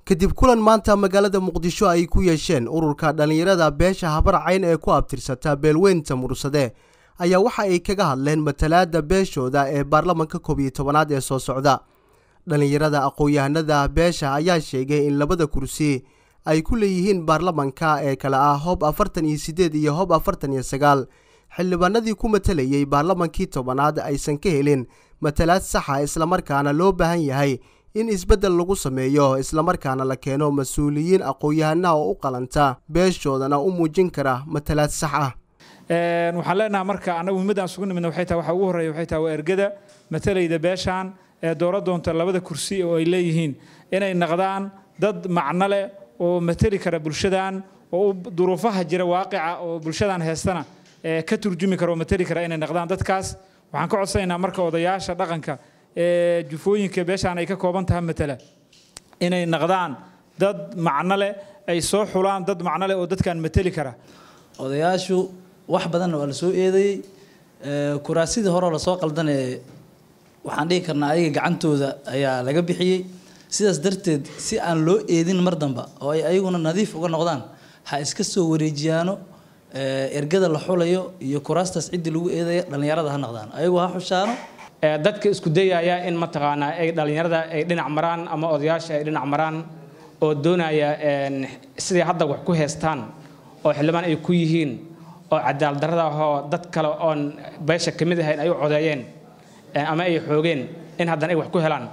kadib kulan maanta magaalada muqdisho ay ku yeesheen ururka dhallinyarada beesha habarcayn ee ku abtirsata beelweynta mursade ayaa waxa ay kaga hadleen matalaada beeshooda ee baarlamanka koob iyo tobanaad ee soo socda dhallinyarada aqoon-yahanada beesha ayaa sheegay in labada kursi ay ku leeyihiin baarlamanka ee kale ah hob afartan iyo siddeed iyo hob afartan iyo sagaal xildhibaanadii ku matalayay baarlamankii tobanaad aysan ka helin matalaad saxa islamarkaana loo baahan yahay in isbeddel lagu sameeyo islamarkaana la keeno mas-uuliyiin aqoon-yahanaha oo u qalanta beeshoodana u muujin kara matalaad sax ah waxaan leenahay marka annagu muhiimadaan sugu nimidna waxay tahay waxa ugu horreeya waxay tahay waa ergada matalayda beeshaan ee dooro doonta labada kursi oo ay leeyihiin inay naqdaan dad macno leh oo matali kara bulshadan oo duruufaha jira waaqica oo bulshadan heestana ka turjumi kara oo matali kara inay naqdaan dadkaas waxaan ka codsanaynaa marka odayaasha dhaqanka ee jufooyinka beeshaan ay ka kooban tahay matala inay naqdaan dad macno leh ay soo xulaan dad macno leh oo dadkan matali kara odayaashu wax badanna waa la soo eedeeyey kuraasidii horeo lasoo qaldanee waxaan dhihi karnaa ayaga gacantooda ayaa laga bixiyey sidaas darteed si aan loo eedin mar damba oo ay ayaguna nadiif uga noqdaan ha iska soo wareejiyaano ergada la xulayo iyo kuraastaas ciddii lagu eedaya dhallinyarada ha noqdaan ayagu ha xushaano dadka isku dayaya in mataqaanaa ay dhallinyarada ay dhinac maraan ama odayaasha ay dhinac maraan oo doonaya siday hadda wax ku heestaan oo xildhibaan ay ku yihiin oo cadaalad darrada ahoo dad kale oon beesha ka mid ahayn ay u codeeyeen ama ay xoogeen in haddana ay wax ku helaan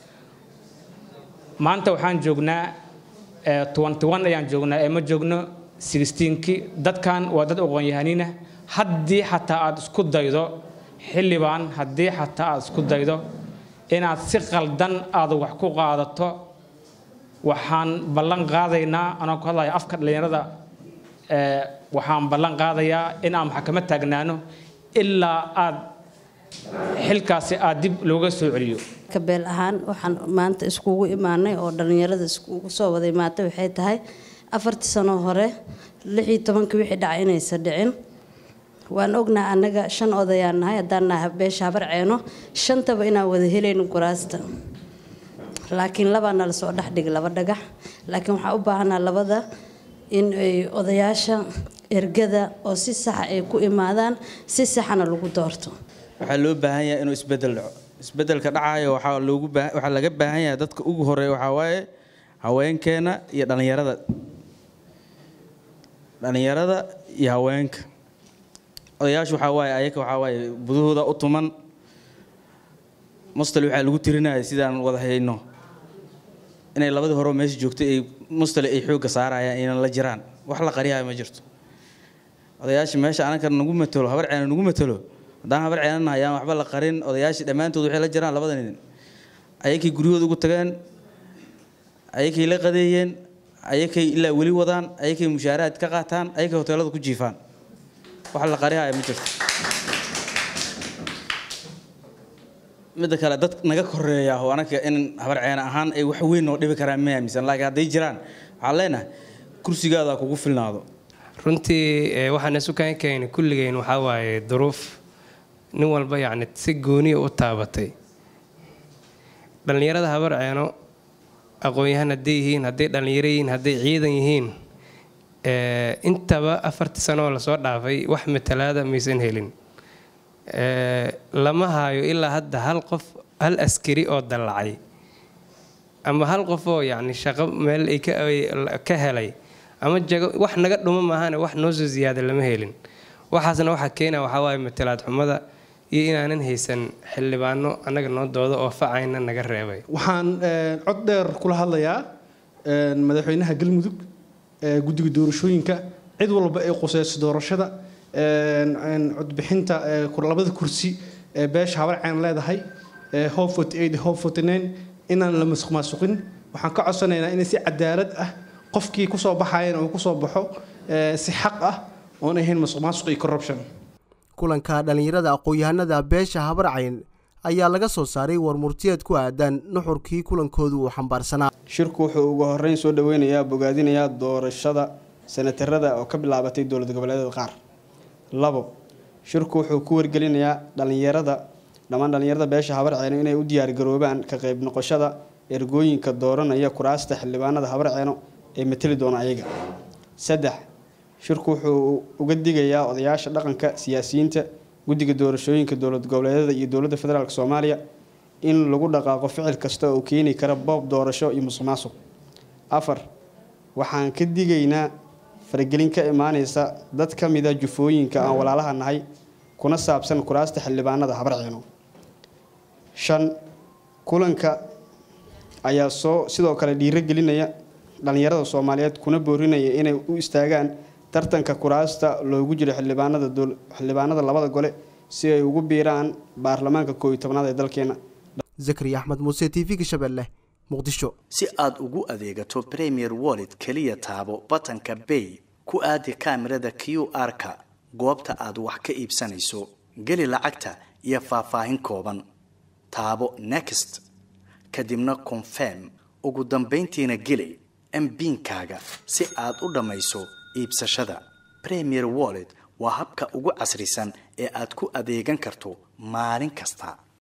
maanta waxaan joognaa tuwantiwan ayaan joognaa ee ma joogno sixteenkii dadkan waa dad aqoon-yahaniinah haddii xataa aad isku daydo xildhibaan haddii xataa aad isku daydo inaad si qaldan aad wax ku qaadato waxaan ballan qaadaynaa anoo ku hadlaya afka dhallinyarada waxaan ballan qaadayaa in aan maxkamad taagnaano ilaa aad xilkaasi aad dib looga soo celiyo kabeel ahaan waxaan maanta iskugu imaanay oo dhallinyarada iskugu soo wada imaatay waxay tahay afartii sano hore lix iyo tobankii wixii dhacay inaysan dhicin waan ognaa annaga shan odayaan nahay haddaan nahay beesha habar ceeno shantaba inaan wada helayno kuraasta laakiin labaa nala soo dhexdhig laba dhagax laakiin waxaan u baahanaa labada in ay odayaasha ergada oo si saxa ay ku imaadaan si saxana lagu doorto waxaa loo baahan yahay inuu isbedel dhaco isbedelka dhacayo waxaa loogu waxaa laga baahan yahay dadka ugu horeeya waxaa waaye haweenkeena iyo dhallinyarada dhallinyarada iyo haweenka odayaashu waxaa waaye ayaga waxaa waaye budahooda u tuman mustal waxaa lagu tirinaya sidaan wada hayno inay labadii hore meesha joogtay ay mustale ay xoogga saarayaan inaan la jiraan wax la qariyayo ma jirto odayaasha meesha ananka nagu matalo habar ceena nagu matalo haddaan habar ceenana ayaan waxba la qarin odayaashii dhammaantood waxay la jiraan labada nin ayakay guryahooda ugu tageen ayakay la qadeeyeen ayakay ilaa weli wadaan ayakay mushaaraad ka qaataan ayakay hoteelada ku jiifaan wax la qarihaya ma jirto midda kale dad naga koreeya oo anaga in habar ceena ahaan ay wax weyn noo dhibi karaan ma aaminsan laakiin hadday jiraan waxaan leenahay kursigaada kugu filnaado runtii waxaan isu kaan keenay kulligeyn waxaa waaye duruuf nin walba yacni si gooniya u taabatay dhallinyarada habar ceeno aqoon-yahan hadday yihiin hadday dhallinyaro yihiin hadday ciidan yihiin intaba afartii sanooo lasoo dhaafay wax matalaada maysan helin lama haayo ilaa hadda hal qof hal askari oo dallacay ama hal qof oo yacni shaqo meel ay ka helay ama jago wax naga dhuma maahane wax noo soo ziyaada lama helin waxaasna waxaa keena waxaa waaye matalaad xumada iyo inaanan haysan xildhibaano annaga noo doodo oo facayna naga reebay waxaan cod dheer kula hadlayaa madaxweynaha galmudug guddiga doorashooyinka cid walba ay quseyso doorashada codbixinta labada kursi ee beesha habar ceen leedahay hob hob inaan la masuq maasuqin waxaan ka codsanaynaa in si cadaalad ah qofkii kusoo baxayan uu kusoo baxo si xaq ah oon ahayn masuq maasuq iyo corruption kulanka dhallinyarada aqoon-yahanada beesha habarcayn ayaa laga soo saaray warmurtiyeed ku aadan nuxurkii kulankoodu uu xambaarsanaa shirku wuxuu ugu horeyn soo dhaweynayaa bogaadinayaa doorashada senatarada oo ka bilaabatay dowlad goboleedyada qaar labo shirku wuxuu ku wargelinayaa dhallinyarada dhammaan dhallinyarada beesha habarceeno inay u diyaargaroobaan ka qayb noqoshada ergooyinka dooranaya kuraasta xildhibaanada habarceeno ee mateli doona ayaga saddex shirku wuxuu uga digayaa odayaasha dhaqanka siyaasiyiinta guddiga doorashooyinka dowlad goboleedyada iyo dowladda federaalk soomaaliya in lagu dhaqaaqo ficil kasta oo keeni kara boob doorasho iyo musuq maasuq afar waxaan ka digaynaa faragelin ka imaaneysa dad ka mida jufooyinka aan walaalaha nahay kuna saabsan kuraasta xildhibaanada habarceeno shan kulanka ayaa soo sidoo kale dhiirogelinaya dhallinyarada soomaaliyeed kuna boorinaya inay u istaagaan tartanka kuraasta loogu jiro xildhibaanada xildhibaanada labada gole si ay ugu biiraan baarlamaanka koob iyo tobnaad ee dalkeena zakariya axmed muuse t v-ga shabeelle muqdisho si aad ugu adeegato premier wallet keliya taabo batanka bay ku aadi kaamirada q r-ka goobta aad wax ka iibsanayso geli lacagta iyo faahfaahin kooban taabo next kadibna confirm ugu dambayntiina geli mbiinkaaga si aad u dhammayso iibsashada premier wallet waa habka ugu casrisan ee aad ku adeegan karto maalin kasta